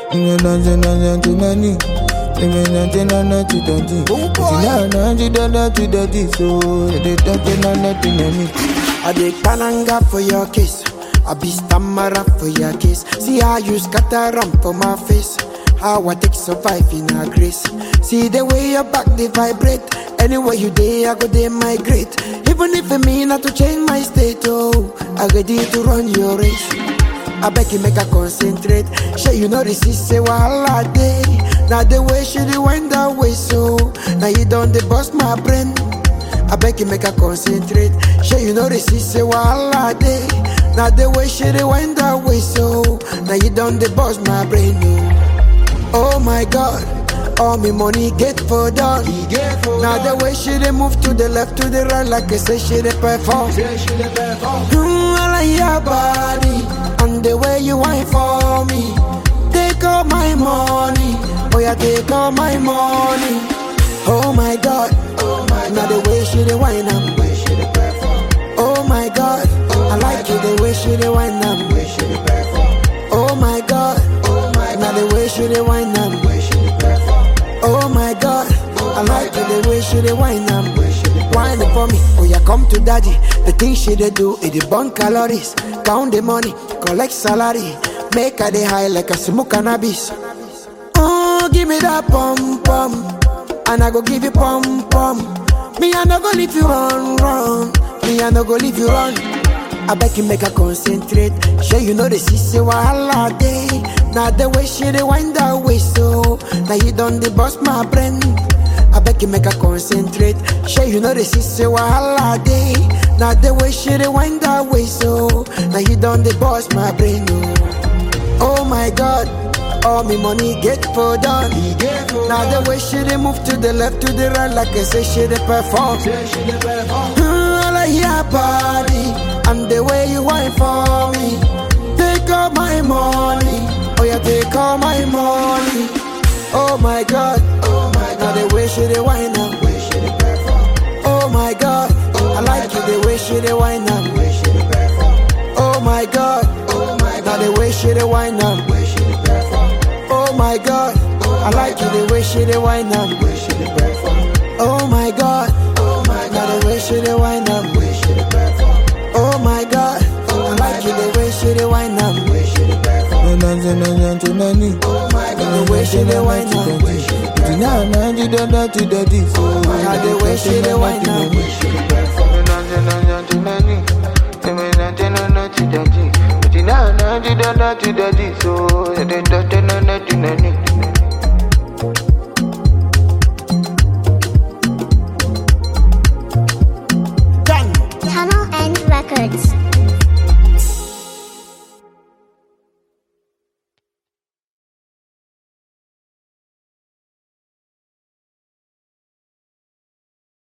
You know nothing, nothing to money. You know nothing, nothing to dirty. Oh, boy. You know nothing, nothing to dirty. So they don't know nothing to me. I dey palanga for your kiss. I be stammerer for your kiss. See how you scatter ram for my face. How I take survive in a grace. See the way your back they vibrate. Anywhere you day, I go they migrate. Even if it mean not to change my state, oh, I ready to run your race. I beg you make her concentrate. Sure you know this is say wahala day. Now the way she dey wind that way so. Now you done the bust my brain. I beg you make her concentrate. Sure you know this is say wahala day. Now the way she dey wind that way so. Now you done the bust my brain. Oh, oh my God. All me money get for done. Now the way she dey move to the left to the right like I say she dey perform. Mm, I like your body and the way you whine for me. Take all my money, oh yeah, take all my money. Oh my God, oh my now the way she dey whine am. Oh my God, I like it the way she dey whine am. Oh my God, oh my now the way she dey whine am. Oh my God, I like it the way she dey whine am. Whine it for me, oh yeah, come to daddy. The thing she dey do, it dey burn calories. Count the money, collect salary. Make her dey high like a smoke cannabis. Oh, give me that pum pum, and I go give you pum pum. Me I no go leave you run run, me I no go leave you run. I beg you make her concentrate. Sure you know the say wahala day. Now the way she dey wind that way so. Now you done the bust my brain. I beg you make her concentrate. Sure you know the say wahala day. Now the way she dey wind that way so. Now you done the bust my brain. Oh, oh my God. All me money get for done. Now the way she dey move to the left to the right like I say she dey perform. Mm, I like your body and the way you whine for me. Take all my money, oh yeah, take all my money. Oh my God, oh my God, now the way she dey whine am. Oh my God, I like it the way she dey whine am. Oh my God, oh my God, now the way she dey whine am. Oh my God, I like it the way she dey whine am. Oh my God, oh my God, now the way she dey whine am. Oh my God, I like it the way she dey whine am. No nothing, nothing to money. The way she dey whine am. You know nothing, nothing to dirty. So Now the way she dey whine am. No nothing, nothing to money. You know nothing, nothing to dirty. But you know nothing, nothing to dirty. So they don't know nothing, nothing.